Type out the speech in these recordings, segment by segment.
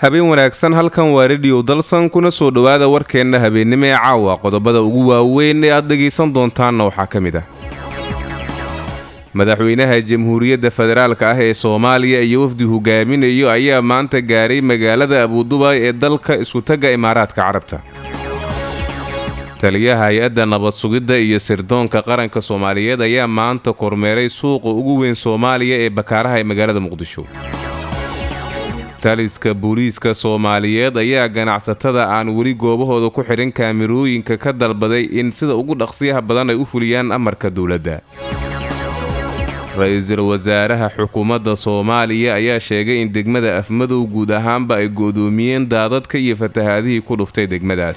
habeen wanaagsan halkan waa rediyo dalsan kuna soo dhowaada warkeenna habeennimo ee caawa qodobada ugu waaweyn ee aad dhegaysan doontaanna waxaa ka mid ah madaxweynaha jamhuuriyadda federaalka ah ee soomaaliya iyo wafdi hogaaminayo ayaa maanta gaaray magaalada abudubaay ee dalka iskutagga imaaraadka carabta taliyaha hay-adda nabad sugidda iyo sirdoonka qaranka soomaaliyeed ayaa maanta kormeeray suuqa ugu weyn soomaaliya ee bakaaraha ee magaalada muqdisho taliska booliiska soomaaliyeed ayaa ganacsatada aan weli goobahooda ku xidhan kaamirooyinka ka dalbaday in sida ugu dhaqsiyaha badan ay u fuliyaan amarka dowladda ra-iisul wasaaraha xukuumadda soomaaliya ayaa sheegay in degmada afmadow guud ahaanba ay go'doomiyeen daadadka iyo fatahaadihii ku dhuftay degmadaas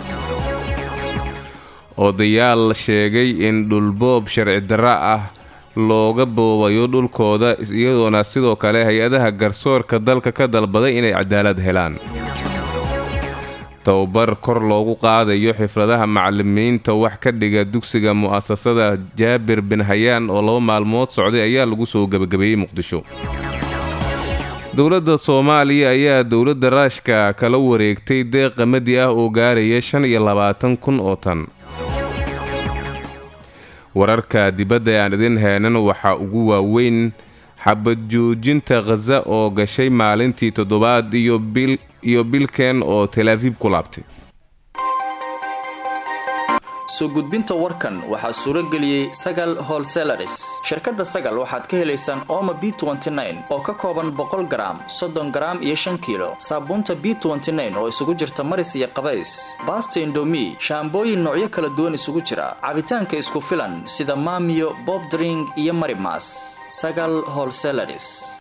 odayaal sheegay in dhulboob sharci darra ah looga boobayo dhulkooda iyadoona sidoo kale hay-adaha garsoorka dalka ka dalbaday inay cadaalad helaan tababar kor loogu qaadayo xifradaha macalimiinta wax ka dhiga dugsiga mu'asasada jaabir bin hayaan oo laba maalmood socday ayaa lagu soo gebagabeeyey muqdisho dowladda soomaaliya ayaa dowladda raashka kala wareegtay deeq qamadi ah oo gaaraya shan iyo labaatan kun oo tan wararka dibadda ee aan idin heenan waxaa ugu waaweyn xabad joojinta khaza oo gashay maalintii toddobaad iyo bilken oo talaafiib ku laabtay soo gudbinta warkan waxaa suuro geliyey sagal holselaris shirkadda sagal waxaad ka helaysaan ooma b oo ka kooban boqol garaam soddon garaam iyo shan kiilo saabuunta b oo isugu jirta maris iyo qabays baasta indomi shaambooyin noocyo kala duwan isugu jira cabitaanka isku filan sida maamiyo bobdring iyo marimas sagal holselaris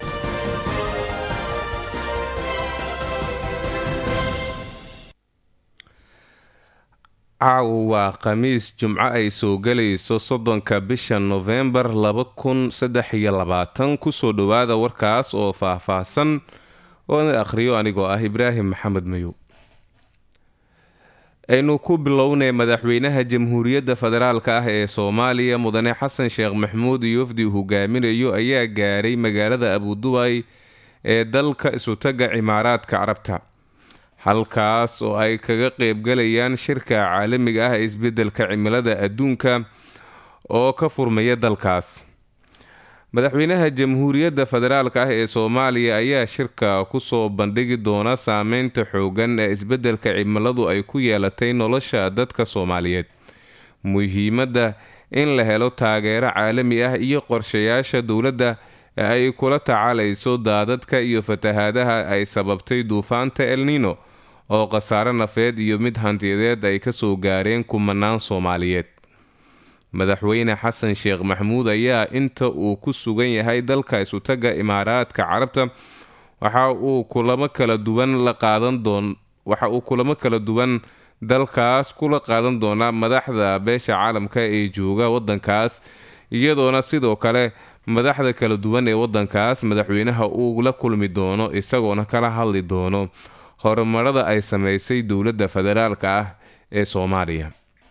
caawa waa khamiis jumco ay soo gelayso soddonka bisha nofembar laba kun saddex iyo labaatan kusoo dhowaada warkaas oo faah-faahsan oona akhriyo anigoo ah ibraahim maxamed mayow aynu ku bilownay madaxweynaha jamhuuriyadda federaalka ah ee soomaaliya mudane xasan sheekh maxmuud iyo wafdi hogaaminayo ayaa gaaray magaalada abudubaay ee dalka isutagga cimaaraadka carabta halkaas oo ay kaga qeybgalayaan shirka caalamiga ah ee isbeddelka cimilada adduunka oo ka furmaya dalkaas madaxweynaha jamhuuriyadda federaalka ah ee soomaaliya ayaa shirka kusoo bandhigi doona saameynta xoogan ee isbeddelka cimiladu ay ku yeelatay nolosha dadka soomaaliyeed muhiimadda in la helo taageero caalami ah iyo qorshayaasha dowladda ee ay kula tacaalayso daadadka iyo fatahaadaha ay sababtay duufaanta elnino oo khasaare nafeed iyo mid hantiyadeed ay kasoo gaareen kumanaan soomaaliyeed madaxweyne xasan sheekh maxmuud ayaa inta uu ku sugan yahay dalka isutagga imaaraadka carabta waxa uu kulamo kala duwan la qaadan doon waxa uu kulamo kala duwan dalkaas kula qaadan doonaa madaxda beesha caalamka ee jooga wadankaas iyadoona sidoo kale madaxda kala duwan ee wadankaas madaxweynaha uu la kulmi doono isagoona kala hadli doono horumarada ay sameysay dowladda federaalka ah ee soomaaliya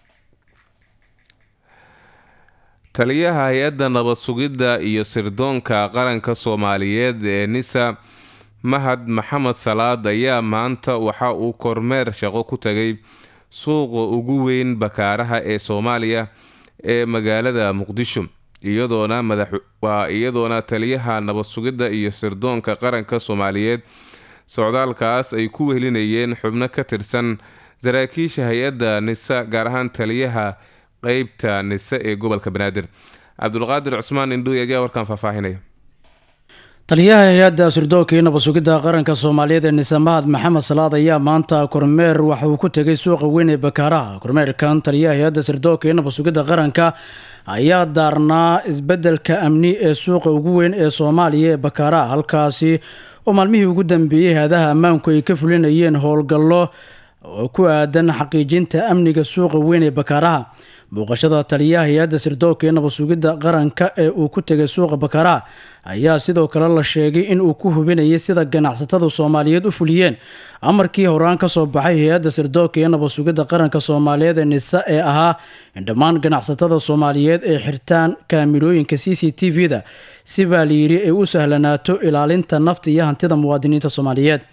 taliyaha hay-adda nabad sugidda iyo sirdoonka qaranka soomaaliyeed ee nisa mahad maxamed salaad ayaa maanta waxa uu kormeer shaqo ku tagay suuqa ugu weyn bakaaraha ee soomaaliya ee magaalada muqdisho iyadoona madaxwaa iyadoona taliyaha nabad sugidda iyo sirdoonka qaranka soomaaliyeed socdaalkaas ay ku wehelinayeen xubno ka tirsan saraakiisha hay-adda nisa gaar ahaan taliyaha qeybta nise ee gobolka banaadir cabdulqaadir cusmaan indhuuy ayaa warkan faahfaahinaya taliyaha hay-adda sirdoonka iyo nabad sugidda qaranka soomaaliyeed ee nise mahad maxamed salaad ayaa maanta kormeer waxa uu ku tegay suuqa weyn ee bakaaraha kormeerkan taliyaha hay-adda sirdoonka iyo nabad sugidda qaranka ayaa daarnaa isbeddelka amni ee suuqa ugu weyn ee soomaaliya ee bakaaraha halkaasi oo maalmihii ugu dambeeyey hay-adaha ammaanku ay ka fulinayeen howlgallo oo ku aadan xaqiijinta amniga suuqa weyn ee bakaaraha muuqashada taliyaha hay-adda sirdoonka iyo nabad sugidda qaranka ee uu ku tegay suuqa bakaaraha ayaa sidoo kale la sheegay in uu ku hubinayay sida ganacsatada soomaaliyeed u fuliyeen amarkii horaan ka soo baxay hay-adda sirdoonka iyo nabad sugidda qaranka soomaaliyeed ee nisa ee ahaa in dhammaan ganacsatada soomaaliyeed ay xirtaan kaamirooyinka c c t v-da si baa layidhi ay u sahlanaato ilaalinta nafta iyo hantida muwaadiniinta soomaaliyeed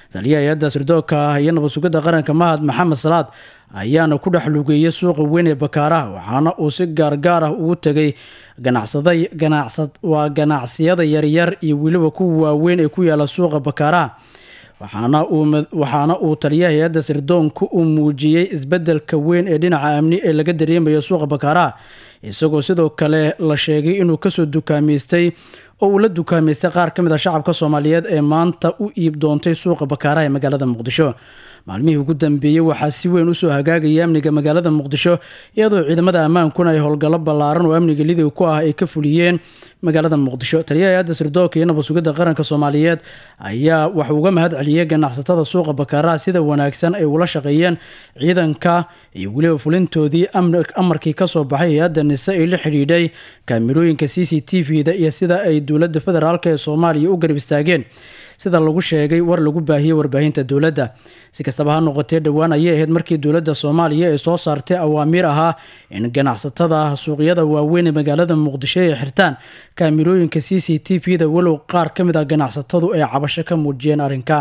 taliyaha hay-adda sirdoonka ah iyo nabad sugidda qaranka mahad maxamed salaad ayaana ku dhex lugeeyay suuqa weyn ee bakaaraha waxaana uu si gaargaar ah ugu tegay ganacsaday ganacsad waa ganacsiyada yaryar iyo weliba kuwa waaweyn ee ku yaala suuqa bakaaraha waxaana uu waxaana uu taliyaha hay-adda sirdoonka uu muujiyey isbeddelka weyn ee dhinaca amni ee laga dareemayo suuqa bakaaraha isagoo sidoo kale la sheegay inuu kasoo dukaamaystay oo uu la dukaamaystay qaar ka mid a shacabka soomaaliyeed ee maanta u iib doontay suuqa bakaaraha ee magaalada muqdisho maalmihii ugu dambeeyey waxaa si weyn usoo hagaagaya amniga magaalada muqdisho iyadoo ciidamada ammaankuna ay howlgallo ballaaran oo amniga lidig ku ah ay ka fuliyeen magaalada muqdisho taliyaha hay-adda sirdoonka iyo nabad sugidda qaranka soomaaliyeed ayaa waxuu uga mahad celiyey ganacsatada suuqa bakaaraha sida wanaagsan ay ula shaqeeyeen ciidanka iyo weliba fulintoodii amarkii kasoo baxay hay-adda nise ee la xidhiidhay kaamirooyinka c c t v-da iyo sida ay dowladda federaalk ee soomaaliya u garab istaageen sida lagu sheegay war lagu baahiyey warbaahinta dowladda si kastaba ha noqotee dhowaan ayay ahayd markii dowladda soomaaliya ay soo saartay awaamiir ahaa in ganacsatada suuqyada waaweyn ee magaalada muqdisho ay xirtaan kaamirooyinka c c t v-da walow qaar ka mid ah ganacsatadu ay cabasho ka muujiyeen arrinka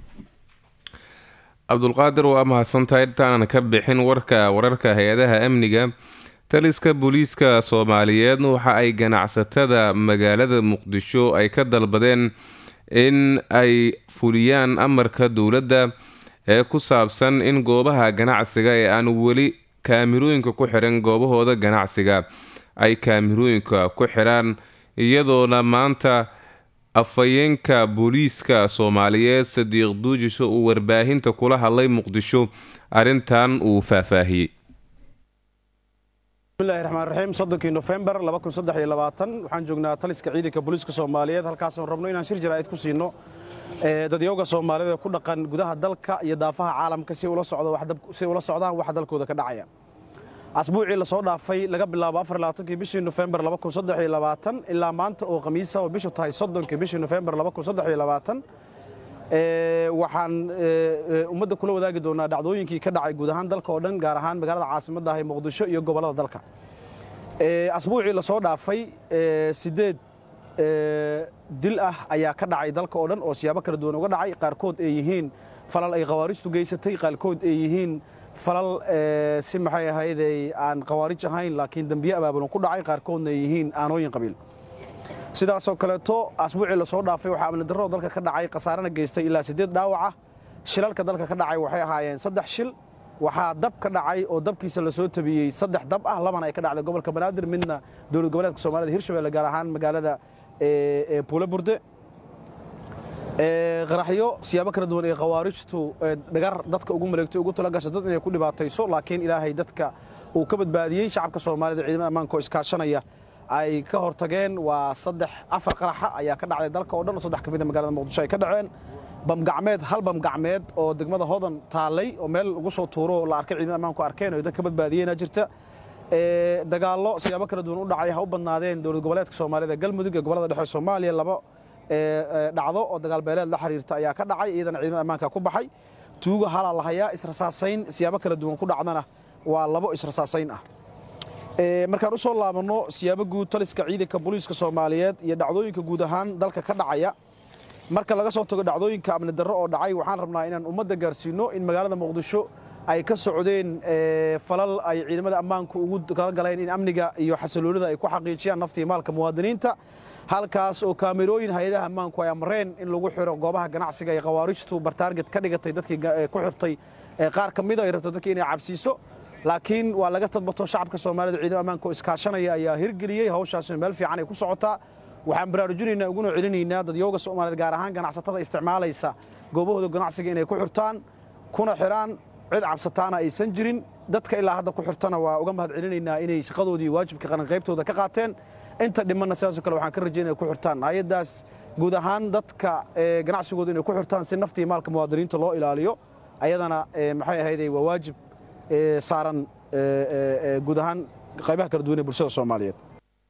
cabdulqaadir waa mahadsantahay intaanan ka bixin warka wararka hay-adaha amniga taliska booliiska soomaaliyeed waxa ay ganacsatada magaalada muqdisho ay ka dalbadeen in ay fuliyaan amarka dowladda ee ku saabsan in goobaha ganacsiga ee aan weli kaamirooyinka ku xiran goobahooda ganacsiga ay kaamirooyinka ku xiraan iyadoona maanta afhayeenka booliiska soomaaliyeed sadiiq duujisho uu warbaahinta kula hadlay muqdisho arrintan uu faahfaahiyey bismillahi raxmaan raxiim soddonkii nofembar waxaan joognaa taliska ciidanka booliiska soomaaliyeed halkaasaan rabno inaan shir jaraa'id ku siino dadyooga soomaalida ku dhaqan gudaha dalka iyo daafaha caalamka si ula socdaan waxa dalkooda ka dhacaya asbuucii lasoo dhaafay laga bilaabo afarlabaatankii bishii nofembar ilaa maanta oo khamiisa oo bishu tahay soddonkii bishii nofembar waxaan ummadda kula wadaagi doonaa dhacdooyinkii ka dhacay guud ahaan dalka oo dhan gaar ahaan magaalada caasimadda ah ee muqdisho iyo gobollada dalka asbuucii lasoo dhaafay sideed dil ah ayaa ka dhacay dalka oo dhan oo siyaabo kala duwan uga dhacay qaarkood ay yihiin falal ay khawaarijtu geysatay qaarkood ay yihiin falal si maxay ahayday aan khawaarij ahayn laakiin dembiye abaabulan ku dhacay qaarkoodna ay yihiin aanooyin qabiil sidaasoo kaleeto asbuucii lasoo dhaafay waxaa amni darroo dalka ka dhacay khasaarana geystay ilaa siddeed dhaawaca shilalka dalka ka dhacay waxay ahaayeen saddex shil waxaa dab ka dhacay oo dabkiisa lasoo tabiyey saddex dab ah labana ay ka dhacday gobolka banaadir midna dowlad goboleedka soomaalida hirshabelle gaar ahaan magaalada buule burde qaraxyo siyaabo kala duwan ee khawaarijtu dhagar dadka ugu maleegtay ugu talagasha dad inay ku dhibaatayso laakiin ilaahay dadka uu ka badbaadiyey shacabka soomaalida ciidamada ammaanka oo iskaashanaya ay ka hortageen waa saddex afar qaraxa ayaa ka dhacday dalka oo dhan oo saddex ka mid a magaalada muqdisho ay ka dhaceen bamgacmeed hal bamgacmeed oo degmada hodan taallay oo meel lagu soo tuuro la arkay ciidamada ammaanku arkeen oo dad ka badbaadiyeenaa jirta dagaallo siyaabo kala duwan u dhacay ha u badnaadeen dowlad goboleedka soomaalida galmudug ee gobolada dhexe soomaaliya laba dhacdo oo dagaal beeleed la xiriirta ayaa ka dhacay iyadana ciidamada ammaanka ku baxay tuuga halaa la hayaa israsaasayn siyaabo kala duwan ku dhacdana waa labo israsaasayn ah markaan u soo laabanno siyaabo guud taliska ciidanka booliiska soomaaliyeed iyo dhacdooyinka guud ahaan dalka ka dhacaya marka laga soo tago dhacdooyinka amni darro oo dhacay waxaan rabnaa inaan ummadda gaarsiino in magaalada muqdisho ay ka socdeen falal ay ciidamada ammaanku ugu talagaleen in amniga iyo xasiloonida ay ku xaqiijiyaan naftii maalka muwaadiniinta halkaas oo kaamirooyin hay-adaha ammaanku ay amreen in lagu xiro goobaha ganacsiga ee khawaarijtu bartaarget ka dhigatay dadkii ku xirtay qaar ka mida ay rabto dadkii inay cabsiiso laakiin waa laga tadbato shacabka soomaalida ciidamada ammaanka oo iskaashanaya ayaa hirgeliyey hawshaasina meel fiican ay ku socotaa waxaan baraarujinaynaa uguna celinaynaa dadyooga soomaaliyeed gaar ahaan ganacsatada isticmaalaysa goobahooda ganacsiga inay ku xirtaan kuna xiraan cid cabsataana aysan jirin dadka ilaa hadda ku xirtana waa uga mahad celinaynaa inay shaqadoodii waajibka qaran qaybtooda ka qaateen inta dhimanna sidaasoo kale waxaan ka rajaynaya ku xirtaan hay-addaas guud ahaan dadka ganacsigooda inay ku xirtaan si naftii maalka muwaadiniinta loo ilaaliyo ayadana maxay ahayday waa waajib saaran guud ahaan qaybaha kala duwan ee bulshada soomaaliyeed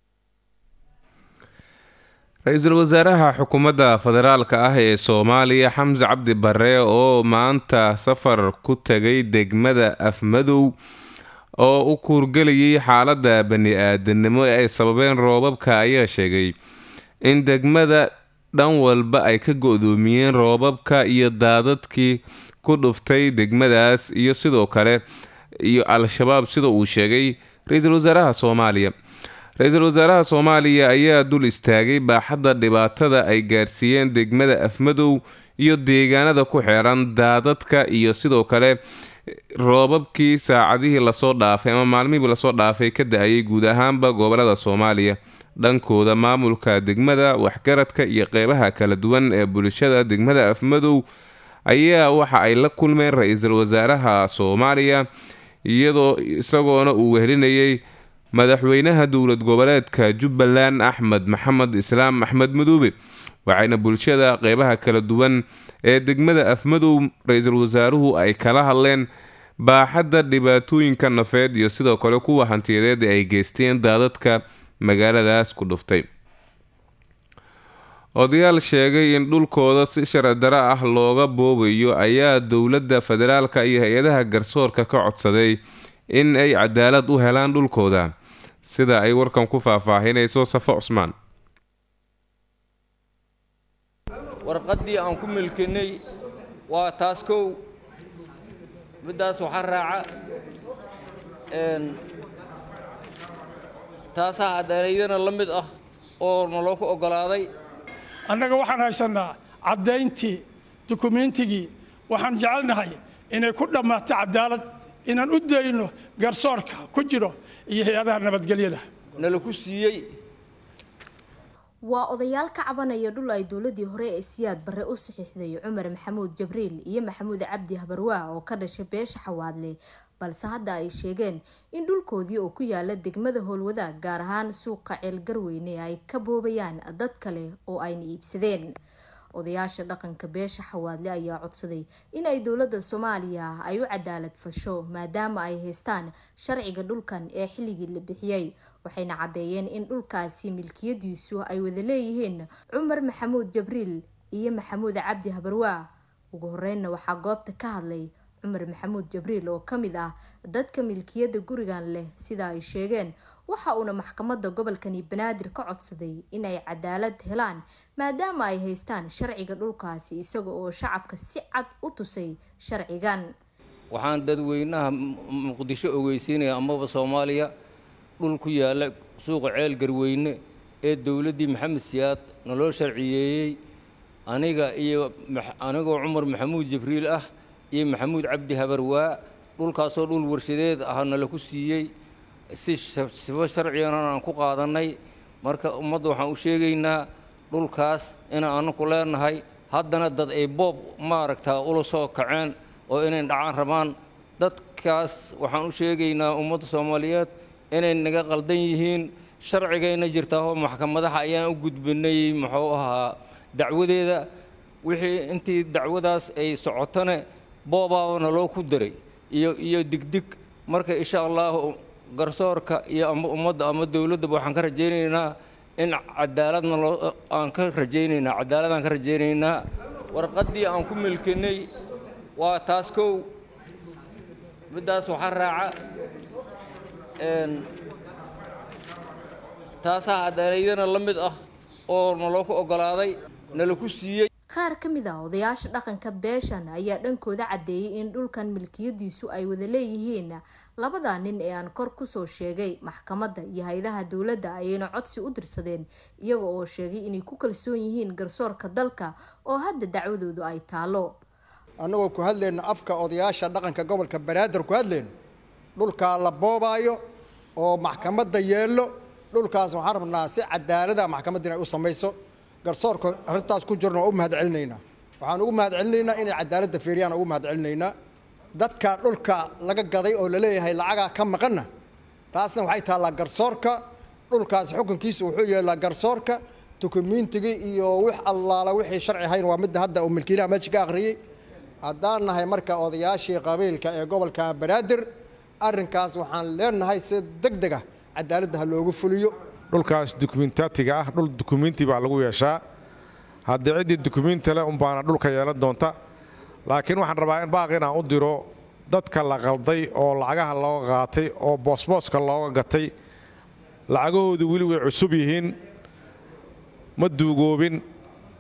ra-iisul wasaaraha xukuumadda federaalka ah ee soomaaliya xamse cabdi bare oo maanta safar ku tegay degmada afmadow oo u kuurgelayay xaaladda bani-aadamnimo ee ay sababeen roobabka ayaa sheegay in degmada dhan walba ay ka go-doomiyeen roobabka iyo daadadkii ku dhuftay degmadaas iyo sidoo kale iyo al-shabaab sida uu sheegay ra-iisul wasaaraha soomaaliya ra-iisul wasaaraha soomaaliya ayaa dul istaagay baaxadda dhibaatada ay gaarsiiyeen degmada afmadow iyo deegaanada ku xeeran daadadka iyo sidoo kale roobabkii saacadihii lasoo dhaafay ama maalmihii lasoo dhaafay ka da-ayay guud ahaanba gobolada soomaaliya dhankooda maamulka degmada waxgaradka iyo qeybaha kala duwan ee bulshada degmada afmadow ayaa waxa ay la kulmeen ra-iisul wasaaraha soomaaliya iyadoo isagoona uu wehelinayay madaxweynaha dowlad goboleedka jubbaland axmed maxamed islaam axmed madoobe waxayna bulshada qeybaha kala duwan ee degmada afmadow ra-iisul wasaaruhu ay kala hadleen baaxadda dhibaatooyinka nafeed iyo sidoo kale kuwa hantiyadeed ee ay geysteen daadadka magaaladaas ku dhuftay odayaal sheegay in dhulkooda si sharci daro ah looga boobayo ayaa dowladda federaalka iyo hay-adaha garsoorka ka codsaday in ay cadaalad u helaan dhulkooda sida ay warkan ku faahfaahinayso safo cusmaan warqaddii aan ku milkinay waa taas kow middaas waxaa raaca taasaa cadaaladana la mid ah oo naloo ku oggolaaday annaga waxaan haysannaa caddayntii dukumiintigii waxaan jecelnahay inay ku dhammaato cadaalad inaan u dayno garsoorka ku jiro iyo hay-adaha nabadgelyada nala ku siiyey waa odayaal ka cabanaya dhul ay dowladii hore ee siyaad barre u saxiixday cumar maxamuud jabriil iyo maxamuud cabdi habarwaa oo ka dhashay beesha xawaadle balse hadda ay sheegeen in dhulkoodii oo ku yaala degmada howlwadaag gaar ahaan suuqa ceelgarweyne ay ka boobayaan dad kale oo ayna iibsadeen odayaasha dhaqanka beesha xawaadle ayaa codsaday in ay dowladda soomaaliya ay u cadaalad fasho maadaama ay haystaan sharciga dhulkan ee xilligii la bixiyey waxayna caddeeyeen in dhulkaasi milkiyadiisu ay wada leeyihiin cumar maxamuud jabriil iyo maxamuud cabdi habarwaa ugu horeynna waxaa goobta ka hadlay cumar maxamuud jabriil oo ka mid ah dadka milkiyadda gurigan leh sida ay sheegeen waxa uuna maxkamadda gobolkani banaadir ka codsaday in ay cadaalad helaan maadaama ay haystaan sharciga dhulkaasi isaga oo shacabka si cad u tusay sharcigan waxaan dadweynaha muqdisho ogeysiinaya amaba soomaaliya dhul ku yaalla suuqa ceel garweyne ee dowladdii maxamed siyaad naloo sharciyeeyey aniga iyo anigoo cumar maxamuud jibriil ah iyo maxamuud cabdi habarwaa dhulkaasoo dhul warshadeed ah nala ku siiyey si sifo sharcigana aan ku qaadannay marka ummadda waxaan u sheegaynaa dhulkaas inaan anaku leenahay haddana dad ay boob maaragtaa ula soo kaceen oo inay dhacaan rabaan dadkaas waxaan u sheegaynaa ummadda soomaaliyeed inay naga qaldan yihiin sharcigayna jirtaa oo maxkamadaha ayaan u gudbinay muxuu ahaa dacwadeeda wixii intii dacwadaas ay socotone boobaaba naloo ku daray iyo iyo digdig marka insha allahu garsoorka iyo ama ummadda ama dowladdaba waxaan ka rajaynaynaa in cadaaladna loo aan ka rajaynaynaa cadaaladaan ka rajaynaynaa warqaddii aan ku milkinay waa taas kow middaas waxaa raaca taasaa cadaaladana la mid ah oo naloo ku oggolaaday nala ku siiyey qaar ka mid ah odayaasha dhaqanka beeshan ayaa dhankooda caddeeyay in dhulkan milkiyadiisu ay wada leeyihiin labada nin ee aan kor kusoo sheegay maxkamadda iyo hay-adaha dowladda ayayna codsi u dirsadeen iyaga oo sheegay inay ku kalsoon yihiin garsoorka dalka oo hadda dacwadoodu ay taalo annagoo ku hadlayno afka odayaasha dhaqanka gobolka banaadir ku hadlayno dhulkaa la boobaayo oo maxkamadda yeello dhulkaas waxaan rabnaa si cadaalada maxkamadda inay u samayso garsoorka arrintaas ku jirna waa u mahad celinaynaa waxaan ugu mahad celinaynaa inay cadaaladda feeriyaan ugu mahad celinaynaa dadka dhulka laga gaday oo laleeyahay lacagaa ka maqanna taasna waxay taallaa garsoorka dhulkaas xukunkiisa wuxuu yeelaa garsoorka dukumiintigii iyo wix allaala wixii sharci ahayn waa midda hadda uu milkiilaha meesha ka akhriyey haddaan nahay marka odayaashii qabiilka ee gobolka banaadir arrinkaas waxaan leenahay si deg deg ah cadaaladda ha loogu fuliyo dhulkaas dukumiintatiga ah dhul dukumiinti baa lagu yeeshaa haddii ciddii dukumiinti leh unbaana dhulka yeelan doonta laakiin waxaan rabaa in baaq inaan u diro dadka la qalday oo lacagaha looga qaatay oo boosbooska looga gatay lacagahoodu weli way cusub yihiin ma duugoobin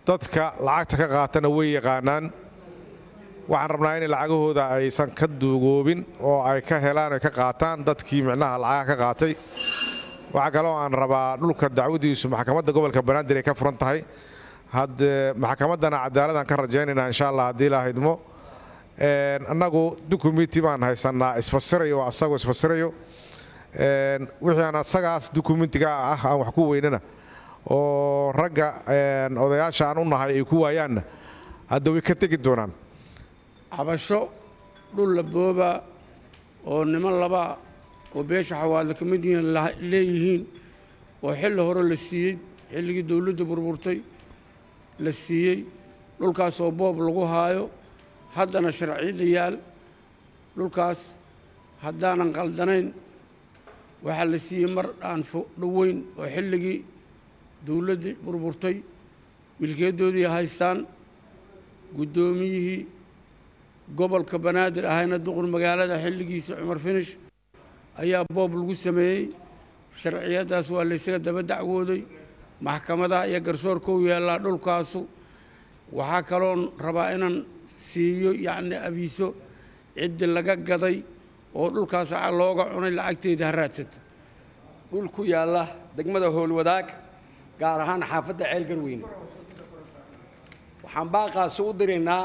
dadka lacagta ka qaatana way yaqaanaan waxaan rabnaa in lacagahooda aysan ka duugoobin oo ay ka helaan ay ka qaataan dadkii micnaha lacagaha ka qaatay waxaa kaloo aan rabaa dhulka dacwadiisu maxkamadda gobolka banaadir ay ka furan tahay haddee maxkamaddana cadaaladaan ka rajaynaynaa insha allah haddii la haydmo annagu dukumenti baan haysannaa isfasirayo asagoo isfasirayo wixii aan asagaas dukumentiga ah aan wax ku weynana oo ragga odayaasha aan u nahay ay ku waayaanna hadda way ka tegi doonaan cabasho dhul la booba oo niman laba oo beesha xawaadle ka mid yihiin leeyihiin oo xilli hore la siiyey xilligii dowladda burburtay la siiyey dhulkaasoo boob lagu haayo haddana sharciyadda yaal dhulkaas haddaanan qaldanayn waxaa la siiyey mar aan dhoweyn oo xilligii dowladdii burburtay milkiyadoodii haystaan guddoomiyihii gobolka banaadir ahayna duqur magaalada xilligiisa cumar finish ayaa boob lagu sameeyey sharciyaddaas waa laysaga daba dacwooday maxkamadaha iyo garsoorka u yaallaa dhulkaasu waxaa kaloon rabaa inaan siiyo yacni abiiso ciddi laga gaday oo dhulkaas waxaa looga cunay lacagteeda ha raadsato dhul ku yaalla degmada howlwadaag gaar ahaan xaafadda ceel garweyne waxaan baaqaasi u diraynaa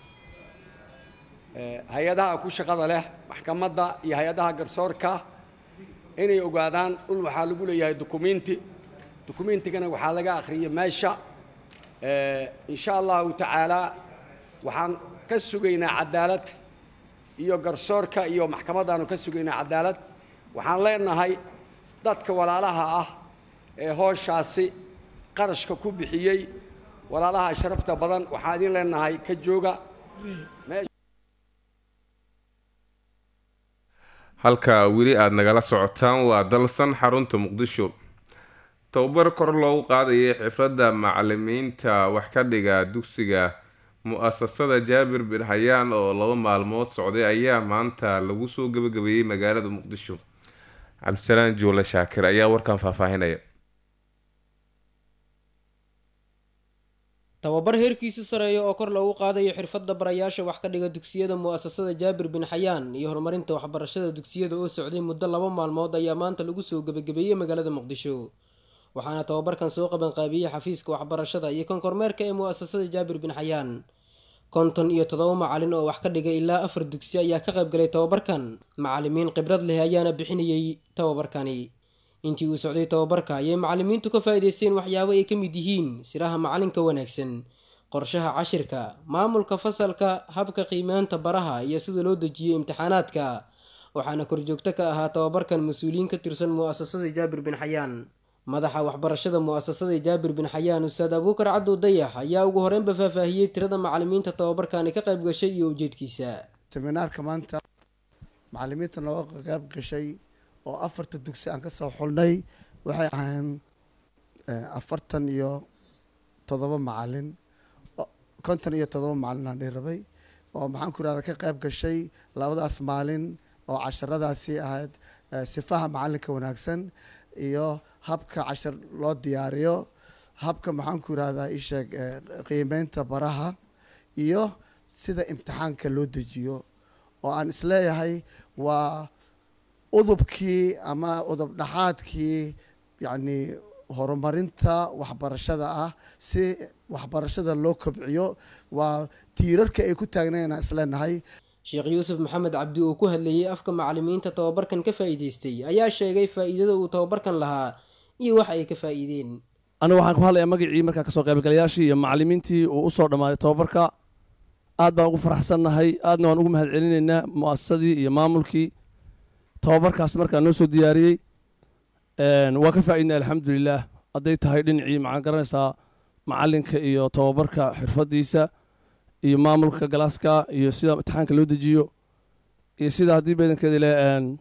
hay-adaha ku shaqada leh maxkamadda iyo hay-adaha garsoorka inay ogaadaan dhul waxaa lagu leeyahay dukumenti dukumentigana waxaa laga akhriyay meesha insha allahu tacaalaa waxaan ka sugaynaa cadaalad iyo garsoorka iyo maxkamaddaanu ka sugaynaa cadaalad waxaan leenahay dadka walaalaha ah ee hooshaasi qarashka ku bixiyey walaalaha sharafta badan waxaan idin leenahay ka jooga halka weli aada nagala socotaan waa dalsan xarunta muqdisho tababar kor loogu qaadayay xifradda macalimiinta wax ka dhiga dugsiga mu-asasada jaabir bin hayaan oo laba maalmood socday ayaa maanta lagu soo gabagabeeyey magaalada muqdisho cabdisalaan juule shaakir ayaa warkan faahfaahinaya tababar heerkiisu sareeya oo kor loogu qaadayo xirfadda barayaasha wax ka dhiga dugsiyada mu-asasada jaabir bin xayaan iyo horumarinta waxbarashada dugsiyada oo socday muddo laba maalmood ayaa maanta lagu soo gebagabeeyey magaalada muqdisho waxaana tababarkan soo qabanqaabiyey xafiiska waxbarashada iyo kan kormeerka ee mu-asasada jaabir bin xayaan konton iyo toddoba macalin oo wax ka dhigay ilaa afar dugsi ayaa ka qaybgalay tababarkan macalimiin khibrad leh ayaana bixinayay tababarkani intii uu socday tababarka ayay macalimiintu ka faa'iidaysteen waxyaabo ay ka mid yihiin siraha macalinka wanaagsan qorshaha cashirka maamulka fasalka habka qiimeynta baraha iyo sida loo dejiyo imtixaanaadka waxaana korjoogto ka ahaa tababarkan mas-uuliyiin ka tirsan mu-asasada jaabir bin xayaan madaxa waxbarashada mu-asasada jaabir bin xayaan ustaad abuukar cabdu dayax ayaa ugu horeynba faahfaahiyey tirada macalimiinta tababarkani ka qayb gashay iyo ujeedkiisa seminaarka maanta macalimiinta nooga qayb gashay oo afarta dugsi aan kasoo xulnay waxay ahayn afartan iyo toddoba macalin konton iyo toddoba macalin aan dhihi rabay oo maxaan ku irahda ka qayb gashay labadaas maalin oo casharadaasi ahayd sifaha macalinka wanaagsan iyo habka cashar loo diyaariyo habka maxaan ku irahdaa isheeg qiimeynta baraha iyo sida imtixaanka loo dejiyo oo aan isleeyahay waa udubkii ama udub dhaxaadkii yacni horumarinta waxbarashada ah si waxbarashada loo kobciyo waa tiirarka ay ku taagnayn aan isleenahay sheekh yuusuf maxamed cabdi oo ku hadlayay afka macalimiinta tababarkan ka faa'iidaystay ayaa sheegay faa'iidada uu tababarkan lahaa iyo wax ay ka faa'iideen anigu waxaan ku hadlayaa magacii markaa kasoo qaybgalayaashii iyo macalimiintii uu usoo dhammaaday tababarka aad baan ugu faraxsannahay aadna waan ugu mahad celinaynaa mu-asasadii iyo maamulkii tababarkaas markaa noo soo diyaariyey waa ka faa'iidnay alxamdulilaah hadday tahay dhinacii maxaan garanaysaa macalinka iyo tababarka xirfadiisa iyo maamulka galaaska iyo sida imtixaanka loo dejiyo iyo sida haddii badankeeda le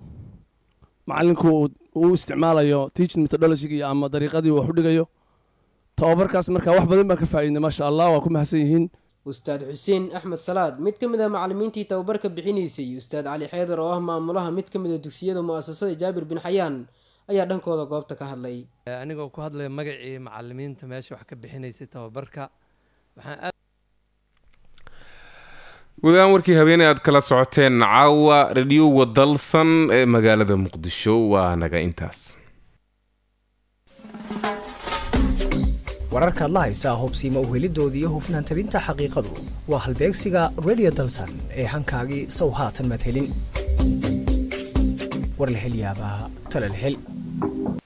macalinku uu isticmaalayo teaching methodology ama dariiqadii wax u dhigayo tababarkaas markaa wax badan baan ka faa'iidnay maasha allah waa ku mahadsan yihiin ustaad xuseen axmed salaad mid ka mid ah macalimiintii tababarka bixinaysay ustaad cali xeedar oo ah maamulaha mid ka mid a dugsiyada mu-asasada jaabir bin xayaan ayaa dhankooda goobta ka hadlay anigoo ku hadlaya magacii macalimiinta meesha wax ka bixinaysay tababarka guud ahaan warkii habeeney aad kala socoteen caawa radiowa dalsan ee magaalada muqdisho waa naga intaas wararkaad la haysaa hubsiima uhelidoodii iyo hufnaan tabinta xaqiiqadu waa halbeegsiga radio dalsan ee hankaagii sow haatan madhelin war la hel yaabaa tala la hel